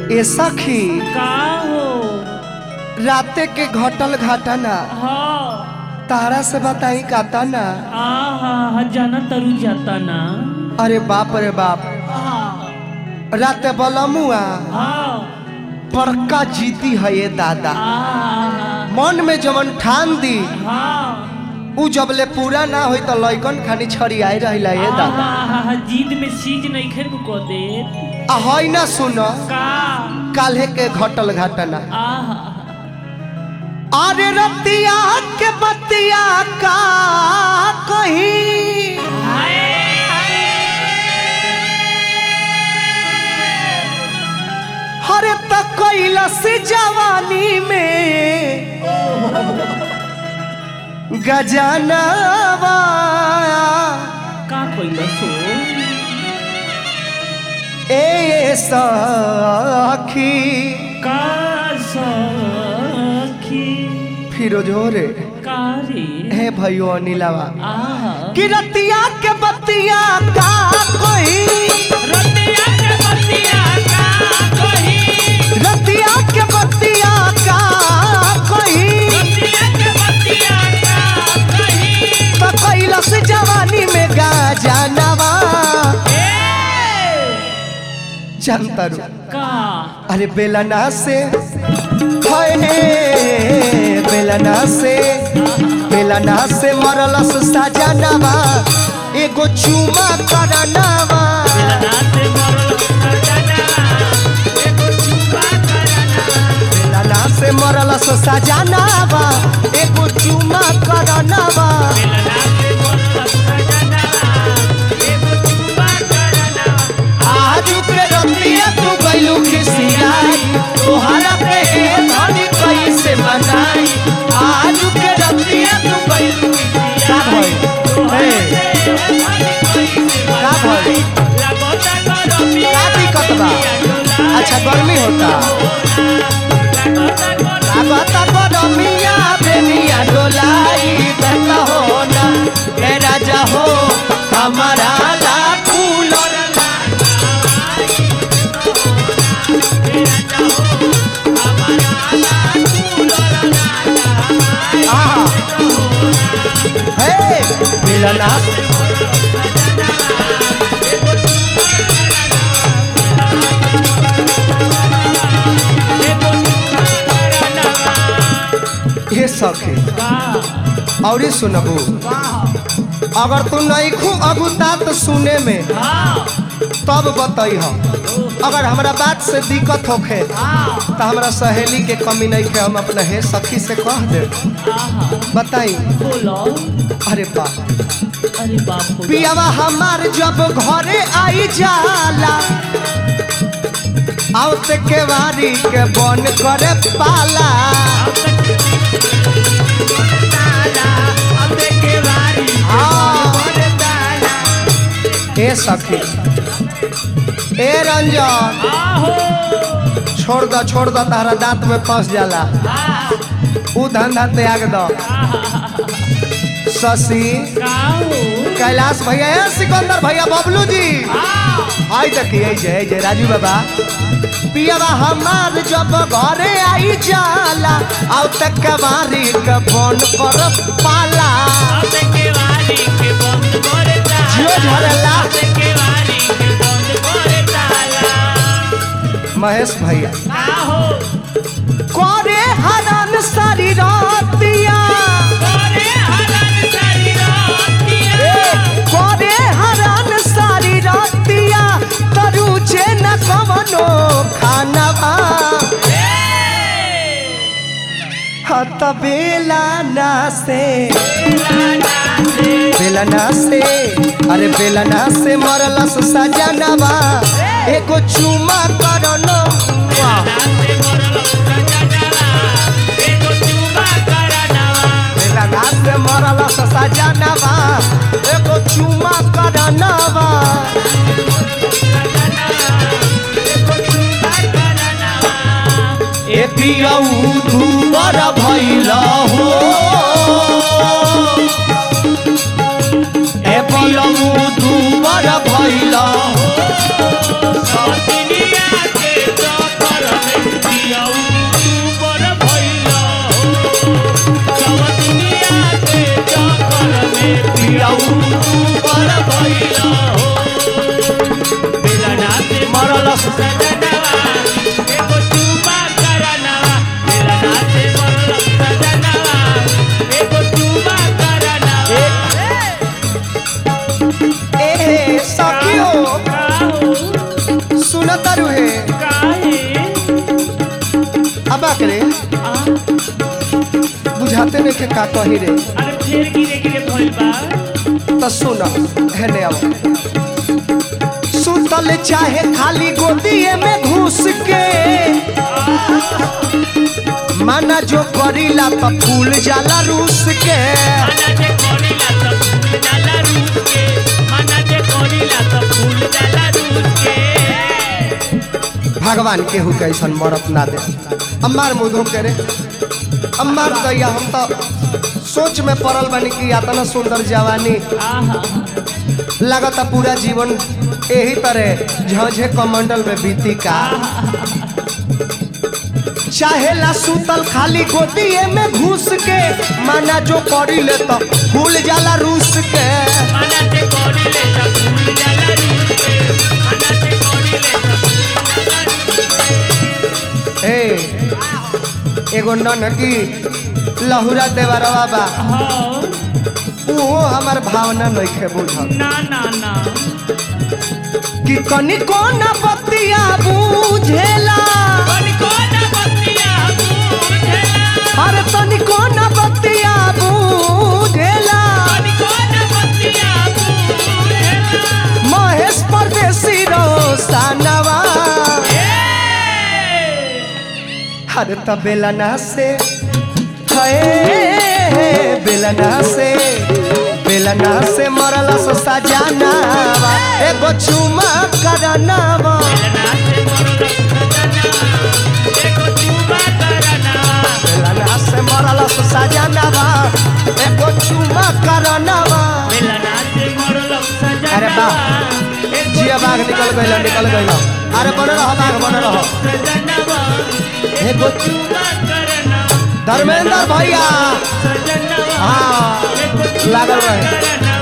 ए सखी का हो राते के घटल घटना हाँ तारा से बताई काता ना आहा जाना तरु जाता ना अरे बाप रे बाप हाँ राते बलमुआ हाँ बड़का जीती है ये दादा आहा मन में जवन ठान दी हाँ उ जबले पूरा ना होई तो लइकन खानी छड़ियाई रहिला ये दादा आहा जीत में सीज नहीं खेल को दे आ हई ना सुन का काल्हे के घटल घटना आहा अरे रतिया के बतिया का कहीं हरे त कैलस जवानी में गजनवा का कोई सो ए सखी का सखी फिरोजो रे का रे हे भयो अनिलावा आहा कि रतिया के बतिया का कोई रतिया के बतिया का कही रतिया के बतिया का कोई रतिया के बतिया का कही तो कैलस जवानी में गजनवा ए जनतरू का अरे बेलना से हाय हे बेलना से बेलना से मरलस सजनवा एगो चुमा करनवा नाते मरल सजना एगो चुपा करना बेलना से मरलस सजनवा एगो चुमा करनवा नाते मरल सजना एगो चुपा करना आज के रतिया तू गइलू खिसियाई तोहरा पे धनी कैसे मनाई आज के रतिया तू गइलू का भइल ए का भइल का दिक्कत बा अच्छा गर्मी होता लागता गरमिया बेनिया डोलाई बेटा होना ए राजा हो हमारा ला कूलर आहा हे मिलना हे सखे और सुनबू अगर तू नहीं खू अगुता तो सुने में तब बताई हम अगर हमरा बात से दिक्कत होखे तो हमरा सहेली के कमी नहीं खे हम अपना हे सखी से कह दे बताई बोलो अरे बा अरे बाप रे पियावा हमार जब घरे आई जाला आवते के वारी के बन करे पाला हाँ। ए सखी ए रंजन छोड़ दो छोड़ दो तारा दांत में फंस जाला ऊ धंधा त्याग दो शशि कैलाश भैया है सिकंदर भैया बबलू जी आई देखिए आई जय जय राजू बाबा पियावा हमार जब घरे आई जाला आउ तक कबारी के बन कर पाला जियो झरेला महेश भैया करे हरन सारी रातिया ए, करे हरन सारी रातिया तरुचे न कवनो खानवा हत बेला ना से बेलना से अरे बेलना से मरलस सजनवा एगो चुमा करनो बेलना से मरलस सजनवा एगो चुमा करनवा ए पियऊ दुबर भइल हो ए पियऊ दुबर भइल हो पियाऊ ऊपर भइला हो बेलना से मरल सजनवा एगो चुमा करनवा बेलना से मरल सजनवा एगो चुमा करनवा ए सखियो सुनत रुहे अब करे बुझाते नहीं के का कही रे तो सुन हेने आओ सुतल चाहे खाली गोदिए में घुस के माना जो करीला तो फूल जाला रूस के भगवान केहू के ऐसा मरत ना दे अम्मार मुँह धो के रे अम्मार दैया हम तो सोच में पड़ल बनी कि इतना सुंदर जवानी लगता पूरा जीवन यही तरह झझे कमंडल में बीती का चाहेला सुतल खाली गोदिए में घुस के माना जो करी ले तो भूल जाला रूस के ए एगो ननकी लहुरा देवरवा बा उहो हमार भावना नइखे बुझल ना ना ना कि कनिको न बतिया बुझेला कनिको न बतिया बुझेला अरे तनिको न बतिया बुझेला कनिको न बतिया बुझेला महेश परदेसी रोसानवा अरे त बेलना से है बेलना से बेलना से मरला सो सजानावा एगो चुमा करनावा बेलना से मरला सो सजानावा एगो चुमा करनावा अरे वाह जिया बाघ निकल गइल निकल गइल अरे बन रह बाघ बन रह एगो धर्मेंद्र भैया हाँ लागल रहे